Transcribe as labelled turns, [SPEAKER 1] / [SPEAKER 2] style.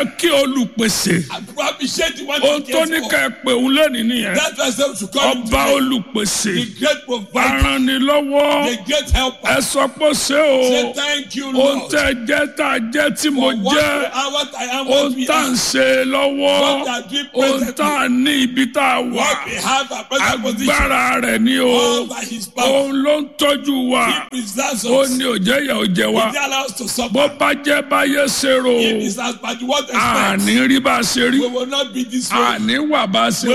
[SPEAKER 1] ẹ kí olùpèsè
[SPEAKER 2] Appreciate the one
[SPEAKER 1] ohun
[SPEAKER 2] he
[SPEAKER 1] tó
[SPEAKER 2] cares
[SPEAKER 1] ní
[SPEAKER 2] for.
[SPEAKER 1] ká ẹ pè òun lónìí nìyẹn
[SPEAKER 2] That's why I said we should call him
[SPEAKER 1] ọba
[SPEAKER 2] today.
[SPEAKER 1] olùpèsè
[SPEAKER 2] the great provider,
[SPEAKER 1] aranilọ́wọ́
[SPEAKER 2] the great helper.
[SPEAKER 1] ẹ sọ pé ṣé o
[SPEAKER 2] Say thank you,
[SPEAKER 1] ohun
[SPEAKER 2] Lord.
[SPEAKER 1] tẹ́ ẹ jẹ́ tá a jẹ́ tí mo
[SPEAKER 2] for what
[SPEAKER 1] jẹ́
[SPEAKER 2] we are, what I am,
[SPEAKER 1] ohun
[SPEAKER 2] what we
[SPEAKER 1] tá à ń
[SPEAKER 2] are,
[SPEAKER 1] ṣe lọ́wọ́
[SPEAKER 2] what I do
[SPEAKER 1] ohun
[SPEAKER 2] presently,
[SPEAKER 1] tá a ní ibi tá a wà
[SPEAKER 2] what we have, our present position,
[SPEAKER 1] agbára rẹ̀ ni o
[SPEAKER 2] all by His power.
[SPEAKER 1] òun ló ń tọ́jú wa
[SPEAKER 2] He preserves
[SPEAKER 1] ó
[SPEAKER 2] us.
[SPEAKER 1] ní òjẹ́ ìyà òjẹ́ wa
[SPEAKER 2] He allows us to suffer.
[SPEAKER 1] bó bá jẹ́ báyé ṣe rò
[SPEAKER 2] If it's as bad what expects,
[SPEAKER 1] àní rí bá a ṣe rí
[SPEAKER 2] we will not be this way.
[SPEAKER 1] àní wà bá a ṣe